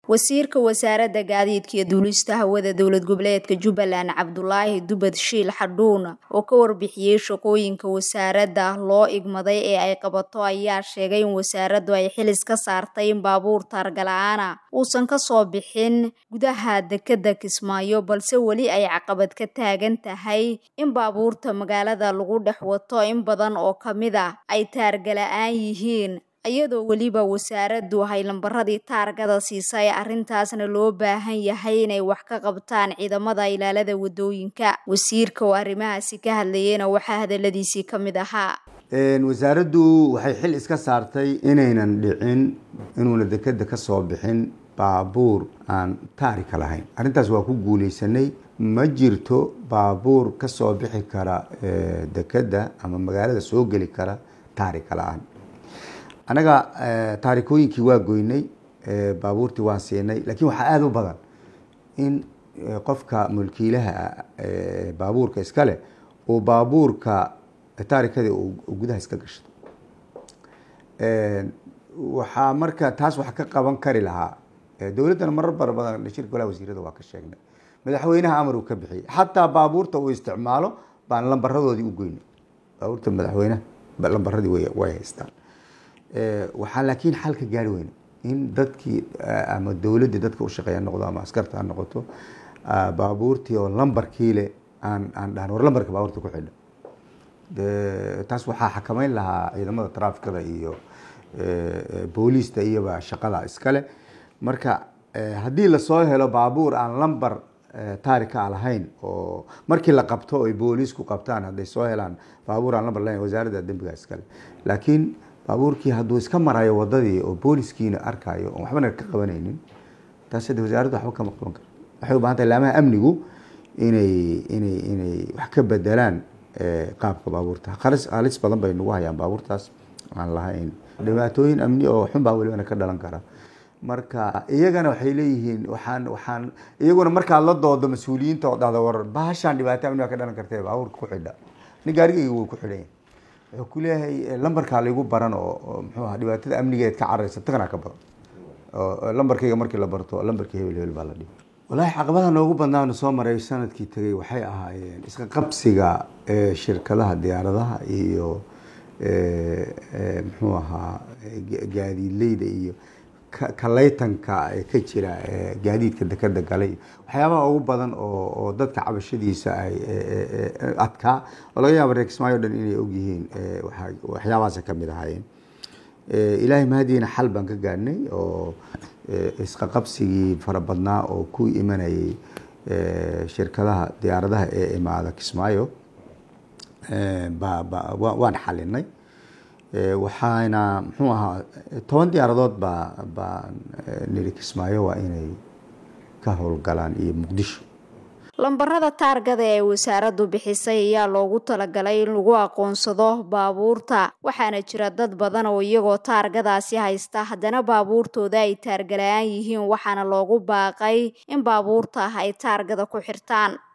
wasiirka wasaaradda gaadiidka iyo duulista hawada dowlad goboleedka jubbaland cabdulaahi dubad shiil xadhuun oo ka warbixiyey shaqooyinka wasaaradda loo igmaday ee ay qabato ayaa sheegay in wasaaraddu ay xilis ka saartay in baabuur taargala-aana uusan kasoo bixin gudaha dekeda kismaayo balse weli ay caqabad ka taagan tahay in baabuurta magaalada lagu dhex wato in badan oo kamid a ay taargala-aan yihiin iyadoo weliba wasaaraddu hay lambaradii taargada siisay arrintaasna loo baahan yahay inay wax ka qabtaan ciidamada ilaalada wadooyinka wasiirka oo arrimahaasi ka hadlayeyna waxaa hadaladiisii ka mid ahaa wasaaraddu waxay xil iska saartay inaynan dhicin inuuna dekeda ka soo bixin baabuur aan taarika lahayn arrintaas waa ku guuleysanay ma jirto baabuur ka soo bixi kara dekeda ama magaalada soo geli kara taarika la-aan anaga taarikooyinkii waa goynay baabuurtii waan siinay lakiin waxaa aada u badan in qofka mulkiilaha baabuurka iskale uu baabuurka taarikadii gudaha iska gashto waxaa marka taas wax ka qaban kari lahaa dowladdana marar bara badan shirka golaha wasiirada waa ka sheegnay madaxweynaha amar uu ka bixiyey xataa baabuurta uu isticmaalo baan lambaradoodii u goynay baabuurta madaxweynaha lambaradii way haystaan waxaa laakiin xal ka gaari weyne in dadkii ama dowladdii dadka ushaqeeya noqdo ama askarta ha noqoto baabuurtii oo lambarkiile aan aan dhahan war lambarka baabuurta ku xidha taas waxaa xakameyn lahaa ciidamada traafikada iyo booliista iyoba shaqada iskale marka haddii lasoo helo baabuur aan lambar taarika a lahayn oo markii la qabto ay booliisku qabtaan hadday soo helaan baabuur aan lambar lahayn wasaaradda dembiga iskale laakiin baabuurkii hadduu iska marayo wadadii oo booliskiina arkayo oon waxbana ka qabanaynin taas hade wasaaraddu waxba kama qaban karo waxay u bahan tahay laamaha amnigu inay inay inay wax ka bedelaan qaabka baabuurta halis halis badan bay nagu hayaan baabuurtaas aan lahayn dhibaatooyin amni oo xun baa welibana ka dhalan kara marka iyagana waxay leeyihiin waxaan waxaan iyaguna markaad la doodo mas-uuliyiinta oo dhahda war bahashaan dhibaato amni baa ka dhalan kartee baabuurka ku xidha nin gaarigayga wuu ku xidhan yahay wuxuu ku leeyahay lambarkaa laygu baran oo muxuu aha dhibaatada amnigeed ka cararaysa tagana ka badan oo lambarkayga markii la barto lambarkii hebel hebel baa la dhibi wallaahi caqabadaha noogu badnaanu soo maray sanadkii tegay waxay ahaayeen iska qabsiga shirkadaha diyaaradaha iyo muxuu ahaa gaadiidleyda iyo kalaytanka ka jira gaadiidka dekeda galay waxyaabaha ugu badan oo dadka cabashadiisa ay adkaa oo laga yaaba reer kismaayo dhan inay ogyihiin waxyaabahaasa kamid ahaayeen ilaahay mahadiina xal baan ka gaadhnay oo isqaqabsigii fara badnaa oo ku imanayay shirkadaha diyaaradaha ee imaada kismaayo waan xalinay waxaana muxuu ahaa toban diyaaradood baa baan niri kismaayo waa inay ka howlgalaan iyo muqdisho lambarada taargada ee wasaaraddu bixisay ayaa loogu talagalay in lagu aqoonsado baabuurta waxaana jira dad badan oo iyagoo taargadaasi haysta haddana baabuurtooda ay taargala-aan yihiin waxaana loogu baaqay in baabuurta ay taargada ku xirtaan